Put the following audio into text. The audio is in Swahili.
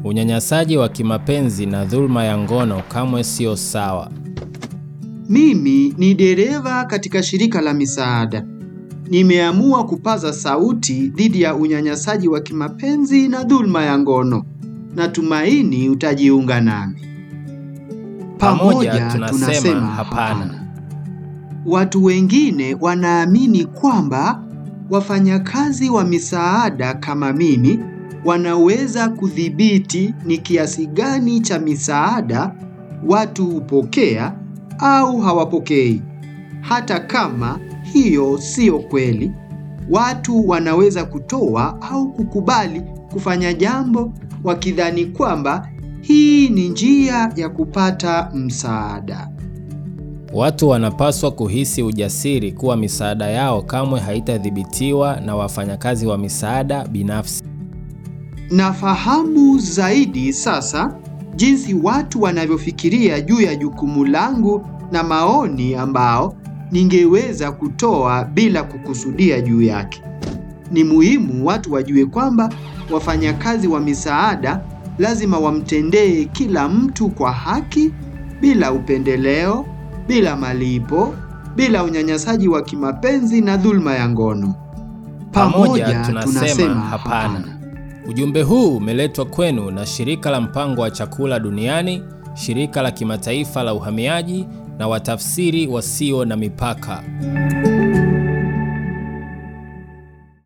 Unyanyasaji wa kimapenzi na dhuluma ya ngono kamwe sio sawa. Mimi ni dereva katika shirika la misaada. Nimeamua kupaza sauti dhidi ya unyanyasaji wa kimapenzi na dhuluma ya ngono. Natumaini utajiunga nami. Pamoja tunasema hapana. Watu wengine wanaamini kwamba wafanyakazi wa misaada kama mimi wanaweza kudhibiti ni kiasi gani cha misaada watu hupokea au hawapokei. Hata kama hiyo siyo kweli, watu wanaweza kutoa au kukubali kufanya jambo wakidhani kwamba hii ni njia ya kupata msaada. Watu wanapaswa kuhisi ujasiri kuwa misaada yao kamwe haitadhibitiwa na wafanyakazi wa misaada binafsi. Nafahamu zaidi sasa jinsi watu wanavyofikiria juu ya jukumu langu na maoni ambao ningeweza kutoa bila kukusudia juu yake. Ni muhimu watu wajue kwamba wafanyakazi wa misaada lazima wamtendee kila mtu kwa haki, bila upendeleo, bila malipo, bila unyanyasaji wa kimapenzi na dhuluma ya ngono. Pamoja tunasema hapana. Ujumbe huu umeletwa kwenu na Shirika la Mpango wa Chakula Duniani, Shirika la Kimataifa la Uhamiaji na Watafsiri Wasio na Mipaka.